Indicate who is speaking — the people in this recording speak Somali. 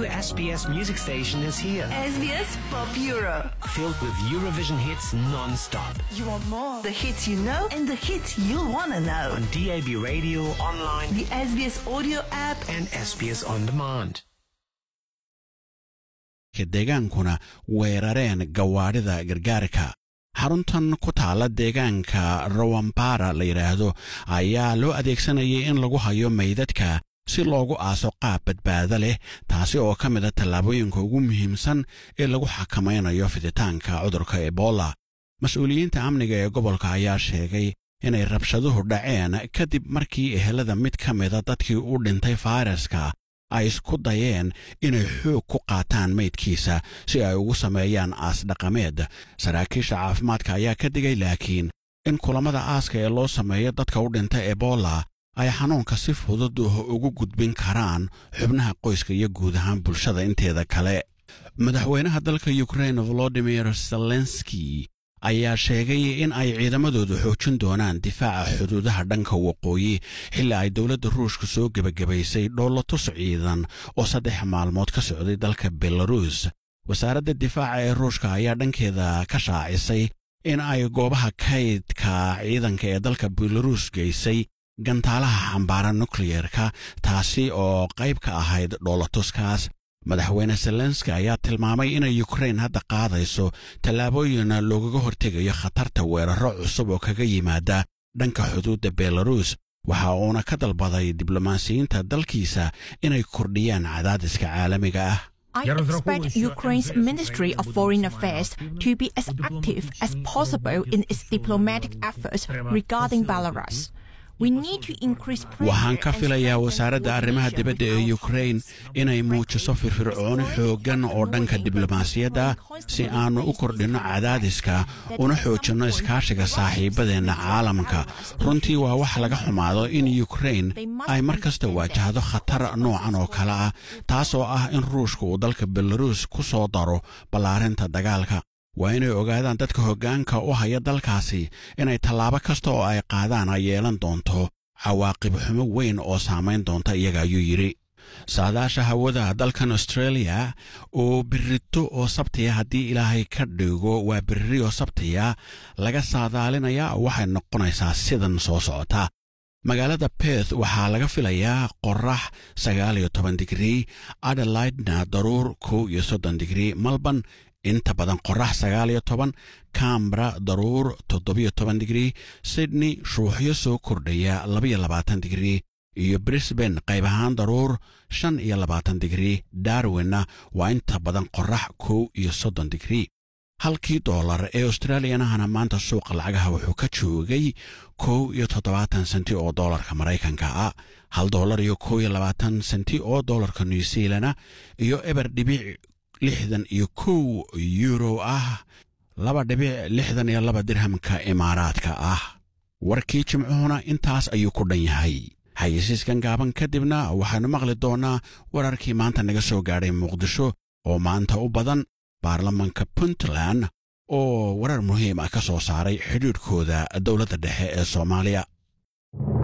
Speaker 1: SBS music station is here.
Speaker 2: SBS Pop Euro.
Speaker 1: Filled with Eurovision hits non-stop.
Speaker 2: You want more? The hits you know and the hits you'll want to know.
Speaker 1: On DAB radio, online,
Speaker 2: The SBS audio app.
Speaker 1: and SBS On Demand.
Speaker 3: deegaankuna weerareen gawaadhida gargaarka xaruntan ku taala deegaanka rawampara la yidhaahdo ayaa loo adeegsanayay in lagu hayo meydadka si loogu aaso qaab badbaado leh taasi oo ka mida tallaabooyinka ugu muhiimsan ee lagu xakamaynayo fiditaanka cudurka ebola mas-uuliyiinta amniga ee gobolka ayaa sheegay inay rabshaduhu dhaceen kadib markii ehelada mid ka mida dadkii u dhintay fayraska ay isku dayeen inay xoog ku qaataan meydkiisa si ay ugu sameeyaan aas dhaqameed saraakiisha caafimaadka ayaa ka digay laakiin in kulammada aaska ee loo sameeyo dadka u dhinta ebola ay xanuunka si fudud ugu gudbin karaan xubnaha qoyska iyo guud ahaan bulshada inteeda kale madaxweynaha dalka ukrain volodimir zelenski ayaa sheegay in ay ciidamadoodu xoojin doonaan difaaca xuduudaha dhanka waqooyi xilli ay dowladda ruushka soo gebagabaysay dhoolatus ciidan oo saddex maalmood ka socday dalka belarus wasaaradda difaaca ee ruushka ayaa dhankeeda ka shaacisay in ay goobaha kaydka ciidanka ee dalka belarus geysay gantaalaha xambaara nukliyerka taasi oo qayb ka ahayd dhoolatuskaas madaxweyne zelenski ayaa tilmaamay inay ukrain hadda qaadayso tallaabooyin loogaga hortegayo khatarta weeraro cusub oo kaga yimaada dhanka xuduudda belarus waxa uuna ka dalbaday diblomaasiyiinta dalkiisa inay kordhiyaan cadaadiska caalamiga ah
Speaker 4: I expect Ukraine's Ministry of Foreign Affairs to be as active as possible in its diplomatic efforts regarding Belarus. We need to increase pressure
Speaker 3: waxaan ka
Speaker 4: and
Speaker 3: filayaa
Speaker 4: strengthen
Speaker 3: wasaaradda arrimaha dibadda ee
Speaker 4: coordination
Speaker 3: ukrain inay muujiso firfircooni xooggan oo dhanka diblomaasiyadda si aannu u kordhinno cadaadiska una xoojinno iskaashiga saaxiibadeenna caalamka runtii waa wax laga xumaado in ukrain ay mar kasta waajahdo khatar noocan oo kale ah taasoo ah in ruushka uu dalka belarus ku soo daro ballaarinta dagaalka waa inay ogaadaan dadka hoggaanka u haya dalkaasi inay tallaabo kasta oo ay qaadaan ay yeelan doonto cawaaqib xumo weyn oo saamayn doonta iyaga ayuu yidhi saadaasha hawada dalkan australia oo birito oo sabtiya haddii ilaahay ka dhigo waa biriri oo sabtiya laga saadaalinaya waxay noqonaysaa sidan soo socota magaalada beth waxaa laga filayaa qorax sagaal iyo toban digrii adelaidna daruur kow iyo soddon digrii malban inta badan qorax sagaal iyo toban cambra daruur toddobiyo toban digrii sydney shuuxyo soo kordhaya labaiyo labaatan digrii iyo brisbane qayb ahaan daruur shan iyo labaatan digrii darwinna waa inta badan qorax kow iyo soddon digrii halkii doolar ee australiyanahana maanta suuqa lacagaha wuxuu ka joogay kow iyo toddobaatan senti oo doolarka maraykanka ah hal doolar iyo kow iyo labaatan senti oo doolarka new zealana iyo eber dhibic lixdan iyo kow yuuro ah laba dhibic lixdan iyo laba dirhamka imaaraadka ah warkii jimcuhuna intaas ayuu ku dhan yahay xayisiiskan gaaban kadibna waxaannu maqli doonnaa wararkii maanta naga soo gaadhay muqdisho oo maanta u badan baarlamanka puntland oo warar muhiim ah ka soo saaray xidhiidhkooda dowladda dhexe ee soomaaliya